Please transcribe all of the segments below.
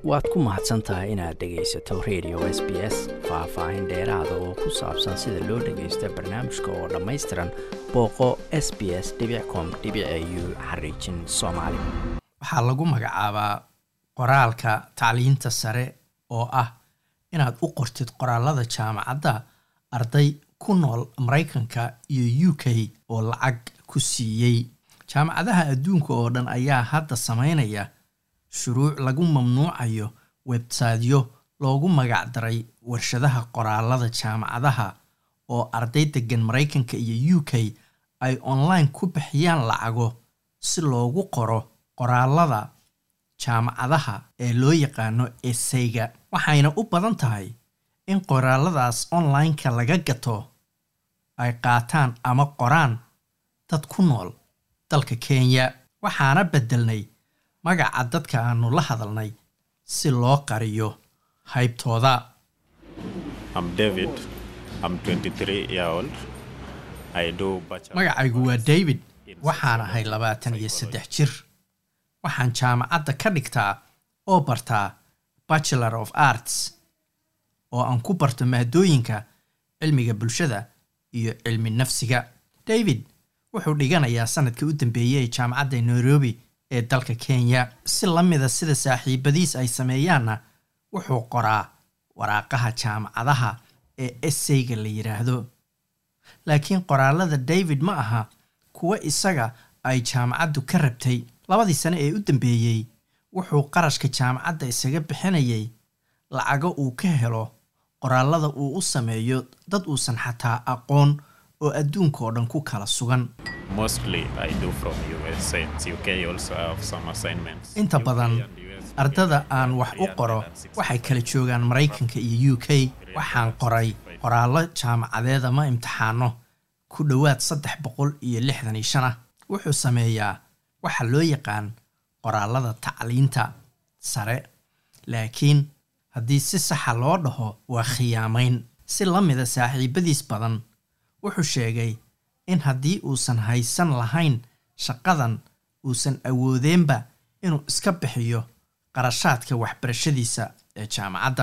waad ku mahadsan tahay inaad dhegaysato radio s b s faah-faahin dheeraada oo ku saabsan sida loo dhagaysto barnaamijka oo dhammaystiran booqo s b s com u xariijin soomaali waxaa lagu magacaabaa qoraalka tacliinta sare oo ah inaad u qortid qoraalada jaamacadda arday ku nool maraykanka iyo u k oo lacag ku siiyey jaamacadaha adduunka oo dhan ayaa hadda samaynaya shuruuc lagu mamnuucayo websaydyo loogu magacdaray warshadaha qoraalada jaamacadaha oo arday degan maraykanka iyo u k ay online ku bixiyaan lacago si loogu qoro qoraalada jaamacadaha ee loo yaqaano eseyga waxayna u badan tahay in qoraaladaas online-ka laga gato ay qaataan ama qoraan dad ku nool dalka kenya waxaana beddelnay magaca dadka aanu la hadalnay si loo qariyo haybtooda magacaygu waa david waxaan ahay labaatan iyo saddex jir waxaan jaamacadda ka dhigtaa oo bartaa bachelor of arts oo aan ku barto maadooyinka cilmiga bulshada iyo cilmi nafsiga david wuxuu dhiganayaa sanadkii u dambeeyey ee jaamacadda nairobi ee dalka kenya si la mida sida saaxiibadiis ay sameeyaanna wuxuu qoraa waraaqaha jaamacadaha ee esseyga la yidhaahdo laakiin qoraalada david ma aha kuwo isaga ay jaamacaddu ka rabtay labadii sane ee u dambeeyey wuxuu qarashka jaamacadda isaga bixinayay lacago uu ka helo qoraalada uu u sameeyo dad uusan xataa aqoon oo adduunka oo dhan ku kala sugan inta badan ardada aan wax u qoro waxay kala joogaan maraykanka iyo u k waxaan qoray qoraallo jaamacadeed ama imtixaano ku dhowaad saddex boqol iyo lixdan iyo shan ah wuxuu sameeyaa waxa loo yaqaan qoraalada tacliinta sare laakiin haddii si saxa loo dhaho waa khiyaamayn si la mida saaxiibadiis badan wuxuu sheegay in haddii uusan haysan lahayn shaqadan uusan awoodeenba inuu iska bixiyo qarashaadka waxbarashadiisa ee jaamacadda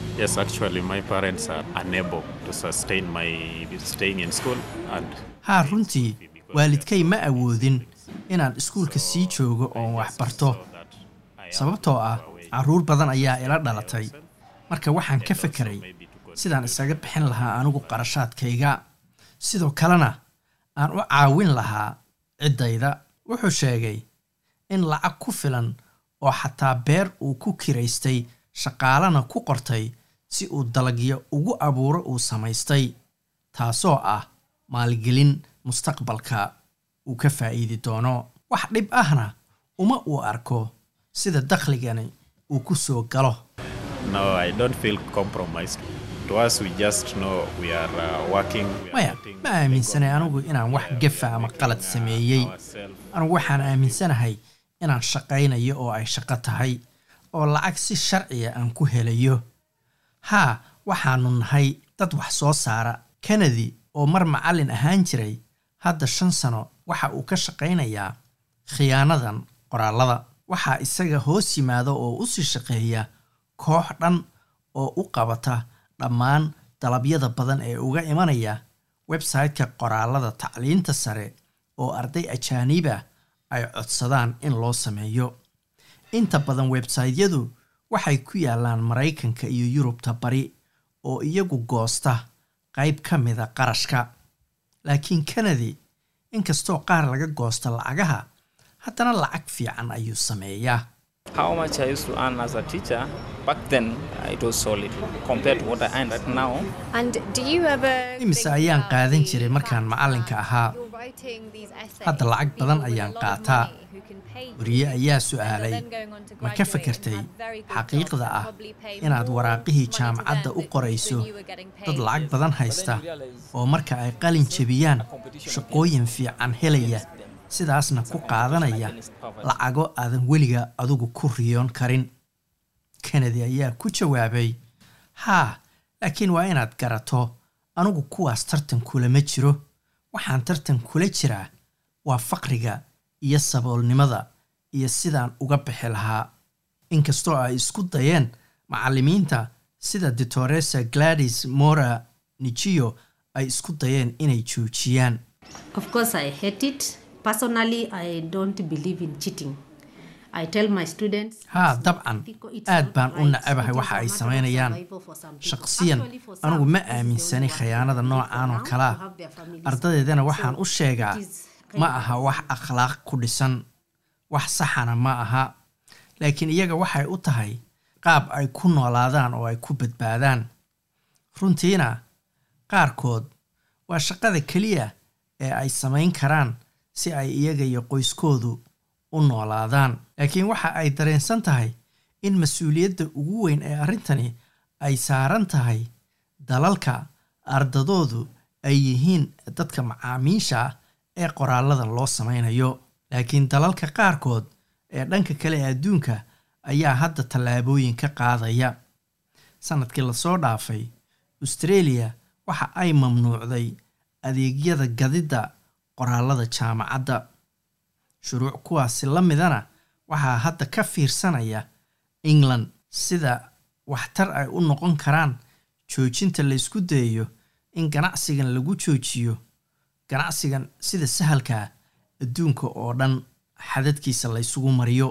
haa runtii waalidkay ma awoodin inaan iskuulka sii joogo oon waxbarto sababtoo ah carruur badan ayaa ila dhalatay marka waxaan ka fekeray sidaan isaga bixin lahaa anigu qarashaadkayga sidoo kalena aan u caawin lahaa ciddayda wuxuu sheegay in lacag ku filan oo xataa beer uu ku kiraystay shaqaalana ku qortay si uu dalagyo ugu abuuro uu samaystay taasoo ah maalgelin mustaqbalka uu ka faa'iidi doono wax dhib ahna uma uu arko sida dakhligani uu ku soo galo maya ma aaminsanay anigu inaan wax gafa ama qalad sameeyey anugu waxaan aaminsanahay inaan shaqaynayo oo ay shaqo tahay oo lacag si sharciya aan ku helayo haa waxaanu nahay dad wax soo saara kanadi oo mar macallin ahaan jiray hadda shan sano waxa uu ka shaqaynayaa khiyaanadan qoraalada waxaa isaga hoos yimaada oo u sii shaqeeya koox dhan oo u qabata dhammaan dalabyada badan ee uga imanaya websayte-ka qoraalada tacliinta sare oo arday ajaaniba ay codsadaan in loo sameeyo inta badan websaytyadu waxay ku yaalaan maraykanka iyo yurubta bari oo iyagu goosta qayb ka mida qarashka laakiin kanadi inkastoo qaar laga goosto lacagaha haddana lacag fiican ayuu sameeyaa imise ayaan qaadan jiray markaan macallinka ahaa hadda lacag badan ayaan qaataa wariye ayaa su'aalay ma ka fakartay xaqiiqda ah inaad waraaqihii jaamacadda u qorayso dad lacag badan haysta oo marka ay qalin jebiyaan shaqooyin fiican helaya sidaasna ku qaadanaya lacago aadan weliga adigu ku riyoon karin kennedy ayaa ku jawaabay haa laakiin waa inaad garato anigu kuwaas tartan kulama jiro waxaan tartan kula jiraa waa faqriga iyo saboolnimada iyo sidaan uga bixi lahaa inkastoo ay isku dayeen macallimiinta sida ditoresa gladys mora nijiyo ay isku dayeen inay joojiyaan Of course, I hate it. Personally, I don't believe in cheating. I tell my students. haa dabcan aad baan u nacabahay waxa ay samaynayaan shaqsiyan anigu ma aaminsani khiyaanada noocan oo kale ah ardadeedana waxaan u sheegaa ma aha wax akhlaaq ku dhisan wax saxana ma aha laakiin iyaga waxay u tahay qaab ay ku noolaadaan oo ay ku badbaadaan runtiina qaarkood waa shaqada keliya ee ay samayn karaan si ay iyaga iyo qoyskoodu u noolaadaan laakiin waxa ay dareensan tahay in mas-uuliyadda ugu weyn ee arrintani ay saaran tahay dalalka ardadoodu ay yihiin dadka macaamiisha ah ee qoraaladan loo samaynayo laakiin dalalka qaarkood ee dhanka kale ee adduunka ayaa hadda tallaabooyin ka qaadaya sanadkii lasoo dhaafay australia waxa ay mamnuucday adeegyada gadidda qoraalada jaamacadda shuruuc kuwaasi la midana waxaa hadda ka fiirsanaya england sida waxtar ay u noqon karaan joojinta laysku dayayo in ganacsigan lagu joojiyo ganacsigan sida sahalkaa adduunka oo dhan xadadkiisa laysugu mariyo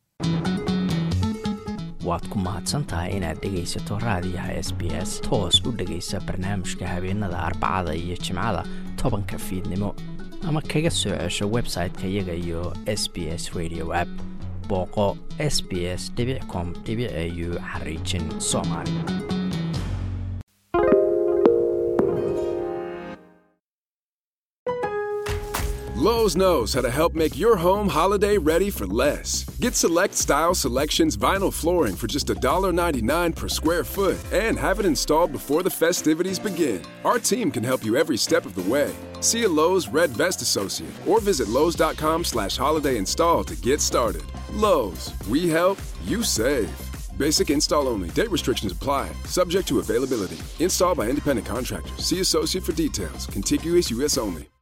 waad ku mahadsantahay inaad dhegaysato raadiyaha s b s toos u dhegaysa barnaamijka habeenada arbacada iyo jimcada tobanka fiidnimo ama kaga soo cesho website-ka iyaga iyo s b s radio app booqo s b s com au xariijin soomaali Lowe's knows how to help make your home holiday ready for less. Get select style selections vinyl flooring for just $1.99 per square foot and have it installed before the festivities begin. Our team can help you every step of the way. See a Lowe's Red Vest associate or visit Lowe's.com slash holiday install to get started. Lowe's, we help, you save. Basic install only. Date restrictions apply. Subject to availability. Installed by independent contractors. See associate for details. Contiguous U.S. only.